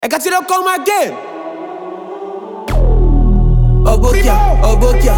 I got you to come again. Obokia, Obokia,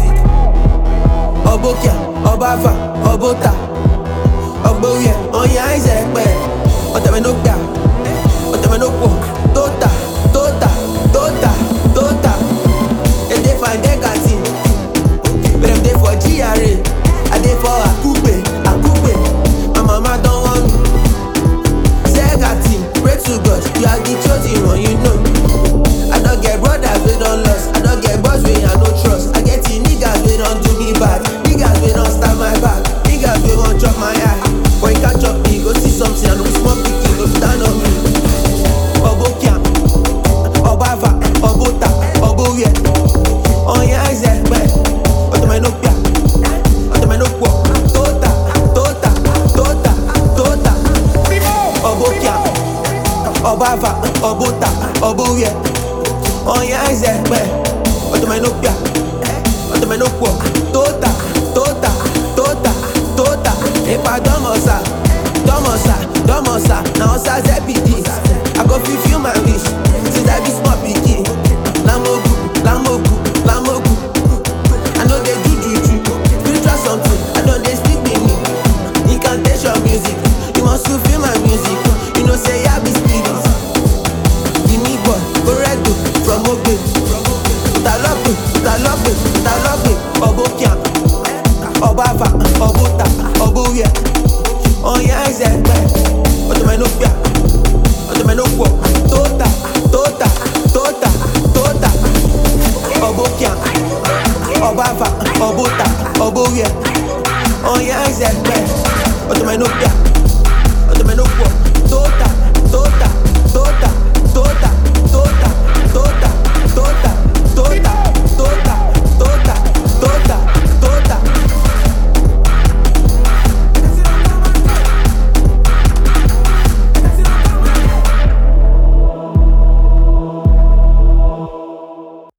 Obokia, Obava, Obota, Oboye, Oya Isekpe, Otemenopia, Otemenopo, Tota, Tota, Tota, Tota. And they find they got it. But if they for GRA, I dey for Akupe, Akupe. My mama don't want me. Sega team, pray to God, you are the chosen one, you know. I don't get brothers we don't lost, I don't get boys we I no trust. I get the niggas we don't do me bad, niggas we don't stab my back, niggas we won't chop my eye. But you can't chop me, go see something and we small picking, go stand on me. Obokia, Obava, Obota, Oboye, Oya Isekpe, Otemenopia, Otemenopo, Tota, Tota, Tota, Tota. Obokia, Obava, Obota, Oboye, Oya Isekpe, Otemenopia, Otemenopo, Tota, Tota, Tota, Tota. Ipa Domosa, Domosa, Domosa, na Osa Zepidi.